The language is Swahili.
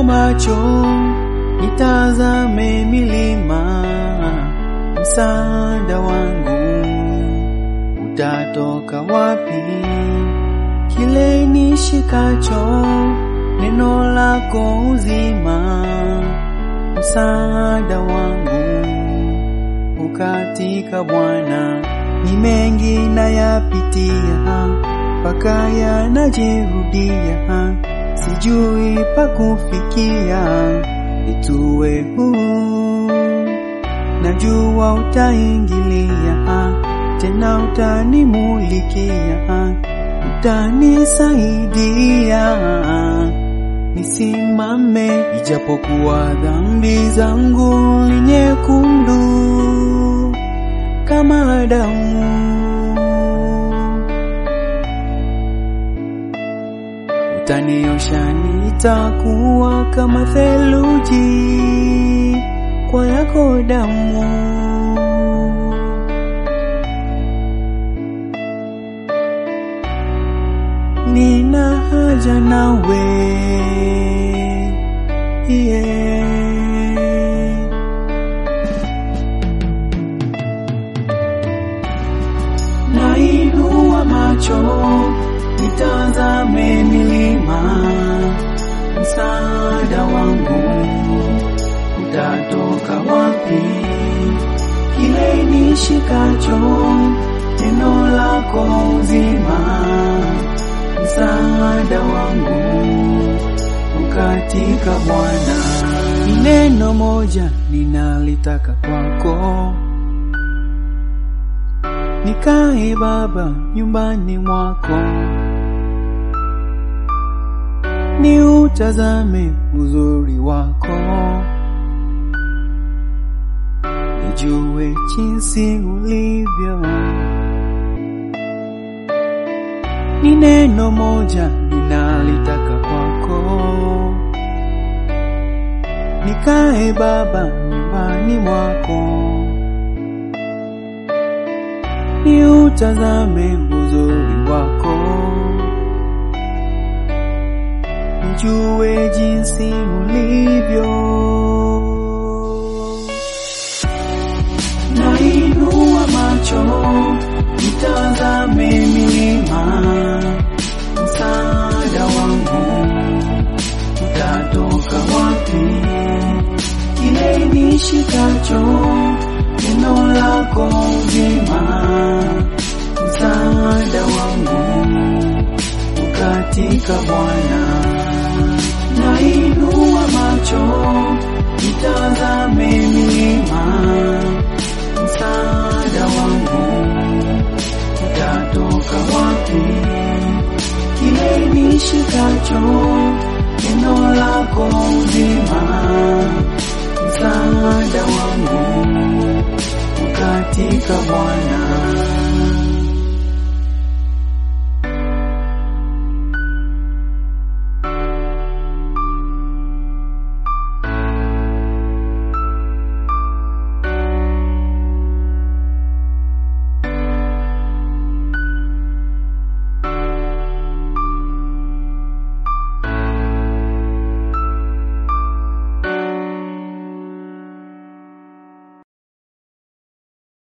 Nainua macho nitazame milima, msaada wangu utatoka wapi? Kile nishikacho neno lako uzima, msaada wangu ukatika Bwana. Ni mengi nayapitia, mpaka yanajirudia, sijui pa kufikia, nitue huu, najua utaingilia, tena utanimulikia, utanisaidia nisimame, ijapokuwa dhambi zangu ni nyekundu kama damu. Utaniosha, nitakuwa kama theluji kwa yako damu. Nina haja nawe, yeah. Nainua macho nitazame milima, msaada wangu utatoka wapi? Kile nishikacho neno lako uzima, msaada wangu ukatika Bwana. Ni neno moja ninalitaka kwako nikae Baba nyumbani mwako, ni utazame uzuri wako, nijue jinsi ulivyo. Ni neno moja ninalitaka kwako, nikae Baba nyumbani mwako ni utazame uzuri wako, nijue jinsi ulivyo. Nainua macho nitazame milima, msaada wangu utatoka wapi? Kile nishikacho neno lako uzima, msaada wangu ukatika Bwana. Nainua macho nitazame milima, msaada wangu utatoka wapi? Kile nishikacho neno lako uzima, msaada wangu katika Bwana.